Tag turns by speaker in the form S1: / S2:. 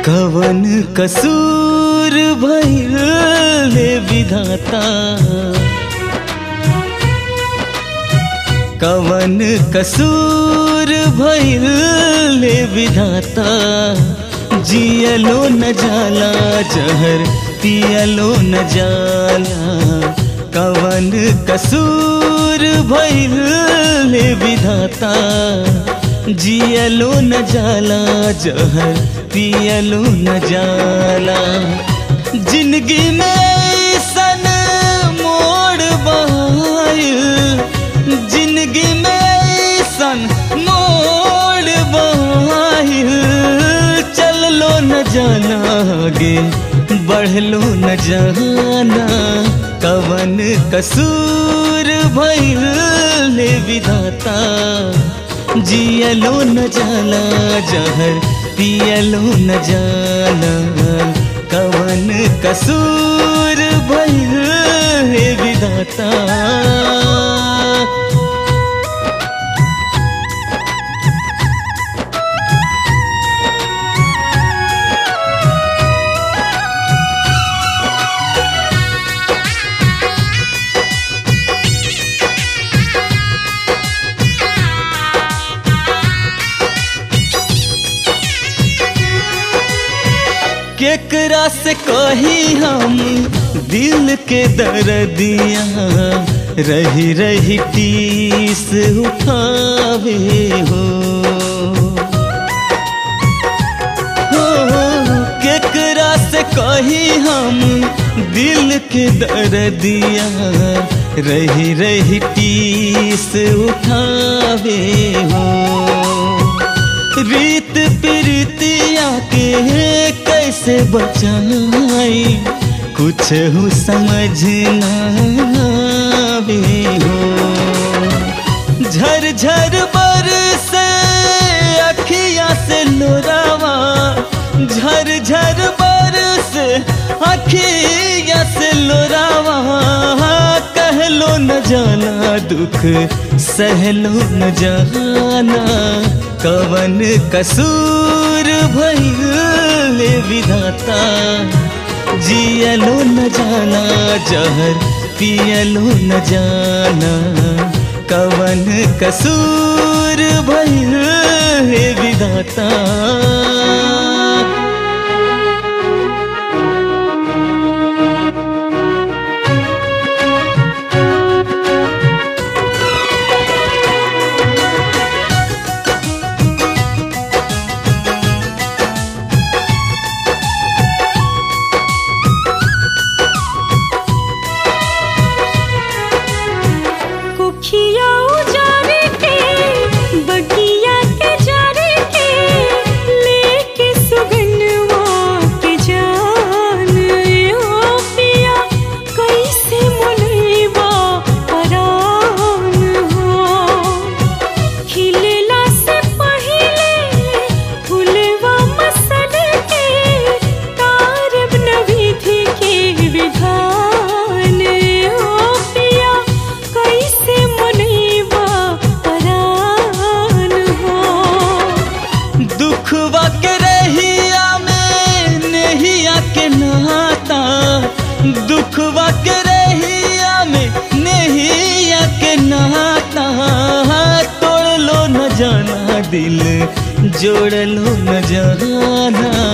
S1: कवन कसूर भइल ले विधाता कवन कसूर भइल ले विधाता जियलो न जाला जहर पियलो न जाला कवन कसूर भइल ले विधाता जियलो न जाला जहर पियलो न जाला जिंदगी में सन मोड़ बहायल जिंदगी में सन मोड़ बहायल चललो न जाना आगे बढ़लो न जाना कवन कसूर भइल ले विधाता जियलो न जाला जहर पियलो न जाला कवन कसूर भइल हे विधाता केकरा से कही हम दिल के दर्दिया रही रही टीस उठावे हो हो केकरा से कही हम दिल के दर्दिया रही रही टीस उठावे हो रीत प्रीतिया के कैसे बचाई कुछ हो समझ ना आवे हो झर झर बर से अखिया से लोरावा झर झर बर से अखिया से लोरावा कहलो न जाना दुख सहलो न जाना कवन कसूर भइल विधाता जियलो न जाना जहर पियलो न जाना कवन कसूर भइल विधाता
S2: कुखिया उजारे के बगिया के जारे के लेके सुगनवा के जान ओ पिया कैसे मनैबा परान हो खिलला से पहिले फुलवा मसल के तारब नविधि के विधान ओ पिया कैसे मनैबा परान हो
S1: दुखवा के रहिया में नहिया के नाता दुखवा के रहिया में नहिया के नाता तोड़ लो न जाना दिल जोड़ लो न जाना